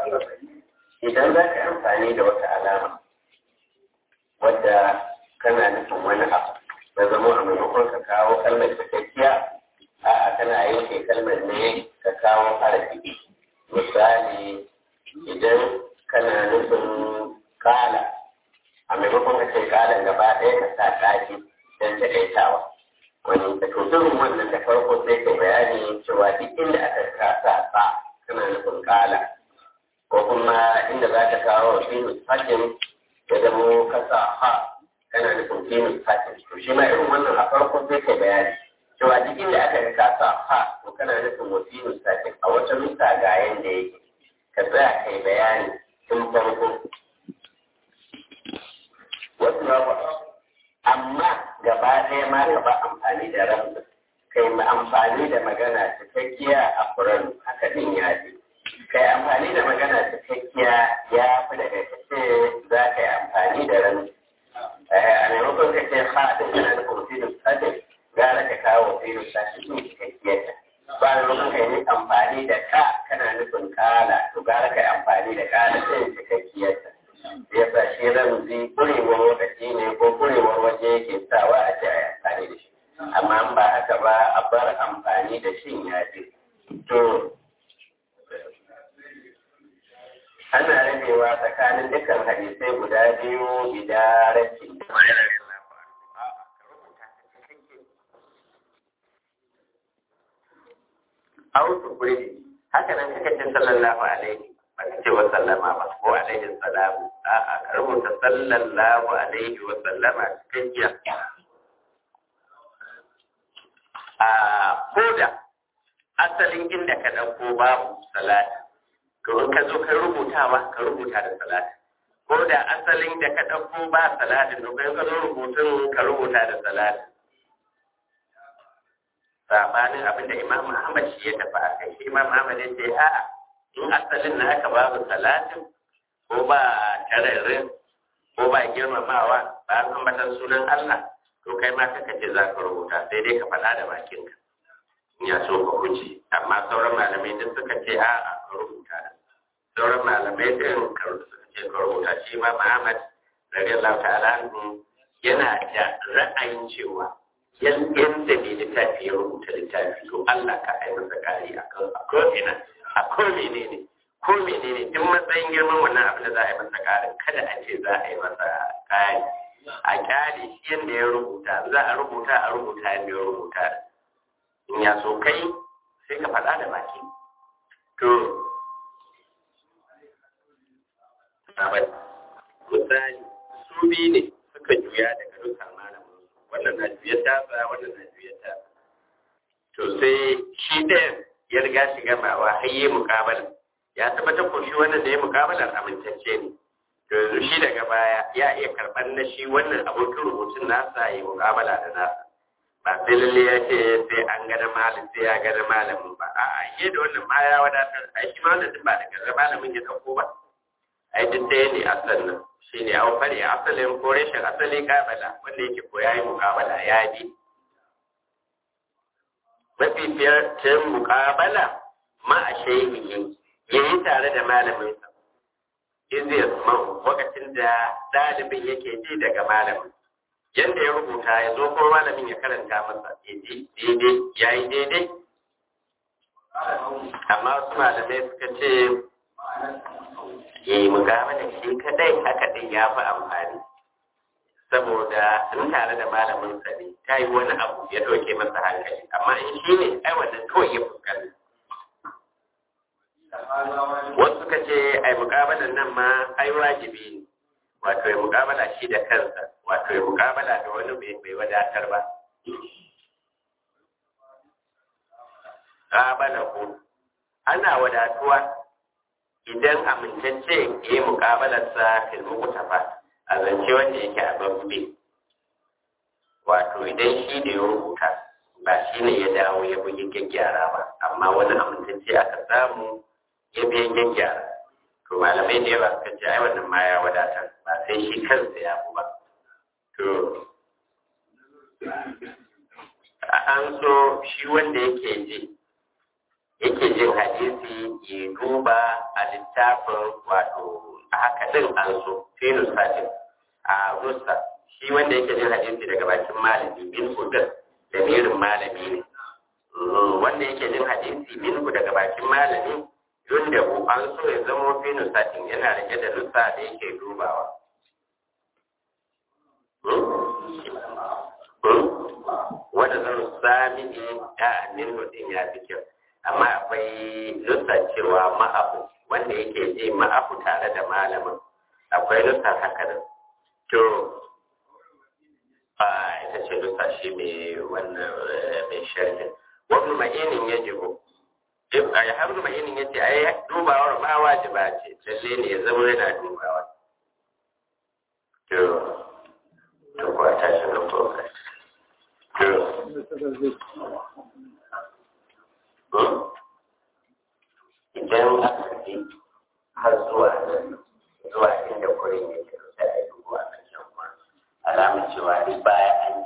idan za ka amfani da wata alama wadda kana nufin wani abu na zama a maimakon ka kawo kalmar cikakkiya a'a kana yanke kalmar ne ka kawo harafi misali idan kana nufin kala a maimakon ka ce kalan gaba ɗaya ka sa ƙafi don taƙaitawa wani da tuturin wannan da farko sai ka bayani cewa duk inda aka kasa sa kana nufin kala ko kuma inda za ka kawo finis hakin ya zamo kasa ha kana nufin finis hakin to shi ma irin wannan a farko sai ka bayani cewa duk inda aka kasa ha to kana nufin wa finis hakin a wata nusa ga yanda yake ka tsaya kai bayani tun farko wasu na amma gaba ɗaya ma ka ba amfani da ramsa kai ma amfani da magana cikakkiya a furan haka din ya ce kai amfani da magana cikakkiya ya fi daga kace za ka yi amfani da ramsa a maimakon ka ce ha da kana da kurfinin sadin gara ka kawo filin sashi ne cikakkiyar ta ba da maimakon ka yi amfani da ka kana nufin kala to gara ka yi amfani da kala sai cikakkiyar ta ya sa shi ramzi kurewar lokaci ne ko kurewar waje yake sawa a ce a yi amfani da shi amma an ba haka ba a bar amfani da shi ya ce to ana rabewa tsakanin dukkan hadisai guda biyu idarakin Autu kuri haka nan kaka ce sallallahu alaihi ba ka ce wa sallama ba ko alaihi salamu a'a ka rubuta sallallahu alaihi wa sallama cikakkiya a koda asalin inda ka ɗauko babu salati to in ka zo ka rubuta ba ka rubuta da salati ko da asalin da ka ɗauko ba salatin to kai ka zo rubutun ka rubuta da salati sabanin abin da imam Muhammad shi ya tafi a kai shi imam Muhammad ya ce a'a in asalin na haka babu salatin ko ba tararin ko ba girmamawa ba an ambatan sunan Allah to kai ma kaka ce za ka rubuta sai dai ka faɗa da bakinka in ya so ka huce amma sauran malamai duk suka ce a a ka rubuta sauran malamai din ka suka ce ka rubuta shi ma Muhammad radiyallahu ta'ala anhu yana da ra'ayin cewa yadda mai littafi ya rubuta littafi to Allah ka ai masa kari a ko ina a ko menene ko menene duk matsayin girman wannan abin da za a yi masa karin kada a ce za a yi masa kari a kyale shi yadda ya rubuta za a rubuta a rubuta yadda ya rubuta in ya so kai sai ka faɗa da baki to misali su biyu ne suka juya daga dukkan malamin wannan na juyar tasa wannan na juyar tasa to sai shi ɗayan ya riga shi gamawa har yi mukabala ya tabbatar ko shi wannan da ya mukabalar amintacce ne to yanzu shi daga baya ya iya karɓar na shi wannan abokin rubutun nasa ya mukabala da nasa ba sai lalle ya ce sai an gada malam sai ya gada malamin ba a'a yi da wannan ma ya wadatar ai shi ma wannan duk ba daga malamin ya ɗauko ba ai duk ɗaya ne a sannan shi ne an fari asalin ko rashin asali kabala wanda yake ko ya yi mukabala ya bi mafifiyar cin mukabala ma a shehihi ya yi tare da malaminsa izir man lokacin da ɗalibin yake ji daga malamin yadda ya rubuta ya zo ko malamin ya karanta masa ya ji daidai ya yi daidai amma wasu malamai suka ce ya yi mukabala shi kadai haka ɗin ya fi amfani saboda in tare da malamin sa ne ta yi wani abu ya ɗauke masa hankali amma in shi ne ai wannan kawai ya fuskanta wasu suka ce ai mukabalan nan ma ai wajibi ne wato ya mukabala shi da kansa wato ya mukabala da wani bai wadatar ba qabala ko ana wadatuwa idan amintacce ya yi mukabalarsa fil mukutafa a zance wanda yake a babbe wato idan shi da ya rubuta ba shi ne ya dawo ya bugi gyaggyara ba amma wani amintacce aka samu ya biyan gyaggyara to malamai da yawa suka ce ai wannan ma ya wadatar ba sai shi kansa ya bu ba to an so shi wanda yake ji yake jin hadisi ya duba a littafin wato a haka din an so fi nusatin a rusa shi wanda yake jin hadisi daga bakin malami bin hudar da mirin malami ne wanda yake jin hadisi min daga bakin malami yunda ku an so ya zama fi nusatin yana rike da nusa da yake dubawa wanda zan sami ne a annin hudin ya fi kyau amma akwai nusa cewa ma'afu wanda yake ji ma'afu tare da malamin akwai nusa haka da to a ita ce nusa shi mai wannan mai sharhin wani ma'inin ya jigo a ya har ma'inin ya ce ai dubawar ma wajiba ce lalle ne ya zama yana dubawa to to kuwa tashi na ko idan aka bi har zuwa zuwa inda kurin yake sai a yi dubu a kan can kuma alamun cewa duk baya an